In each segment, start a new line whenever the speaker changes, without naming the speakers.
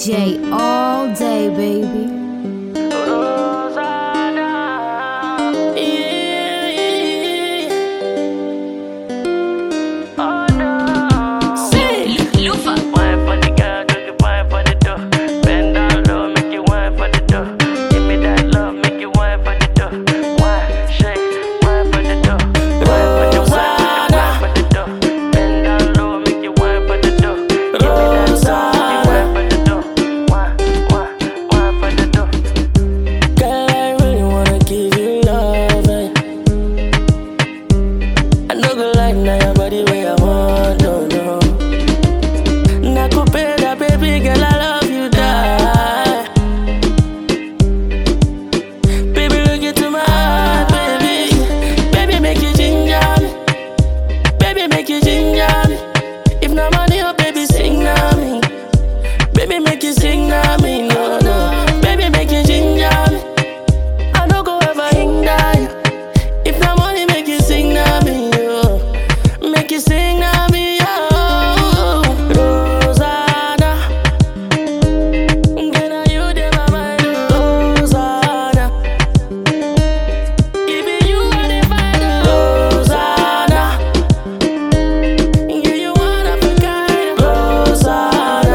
DJ all day, baby.
Lufa.
Wine for the girl, do the wine for the dough. Bend down low, make you wine for the dough. Give me that love, make you wine for the dough. Wine, shake, wine for the dough. Wine for the wine, wine for the dough. Bend down low, make you wine for the dough. Give me that love, make you wine for the dough. Wine, wine, wine for the dough.
Girl, I really wanna give you love. eh. I know good life now your body where I want, no, no. Nakupenda, baby girl, I love you, die. Baby, look into my heart, baby. Baby, make you ginger me. Baby, make you ginger me. If no money, oh, baby, sing na me. Baby, make you sing na me, no, no. Baby, make you ginger me. I don't go ever hinder you. If no money, make you sing na me, yo. Make you sing na me, yo. Rosanna. Girl, now you dey my mind, Rosanna. Even you are the find, Rosanna. Yeah, you one of a kind, Rosanna.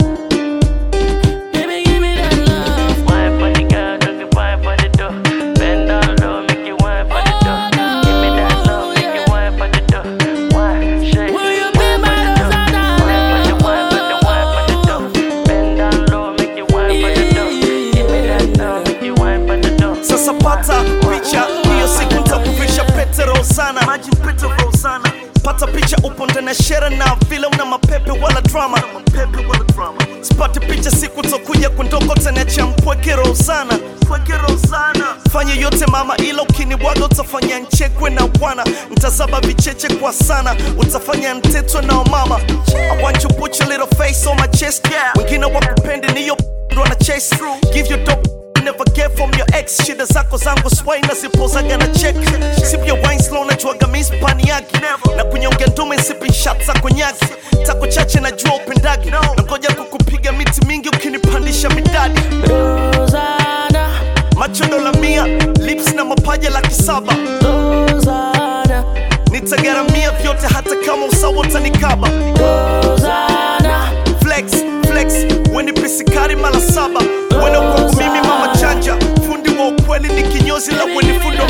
Baby, give me that love.
Wine for the girl, do the wine for the dough. Bend down low, make you wine for the dough. Give me that love, make you wine for the dough. Wine, shake,
Will you
wine
be
for
my
the dough. Wine for the wine for the wine for the dough. Bend down low, make you wine for the dough. Give me that love, make you wine for the dough.
Sasa pata picha hiyo siku nitakuvisha pete Rosana, maji pete Rosana. Pata picha upo ndani ya shere na vile una mapepe wala drama, mapepe wala drama. Sipati picha siku tokuja kundoko taniacha mpweke Rosana, mpweke Rosana. Fanya yote mama, ila ukinibwaga utafanya nchekwe na bwana, ntazaba vicheche kwa sana, utafanya ntetwe na mama. I want you put your little face on my chest, yeah. Wengine wakupendi niyo ndo na chase through, give you dope never get from your ex shida zako zangu swai na zipozaga na check sip your wine slow najuaga mispani yake na kunyonga ndume sipi shot za konyaki tako chache najua upendagi na ngoja kukupiga miti mingi ukinipandisha midadi
Rosanna,
macho dola mia lips na mapaja laki saba
Rosanna,
nitagaramia vyote hata kama usawa utanikaba
Rosanna,
flex flex weni pisikari mala saba wena kwangu mimi mama chanja fundi wa ukweli ni kinyozi la weni fundo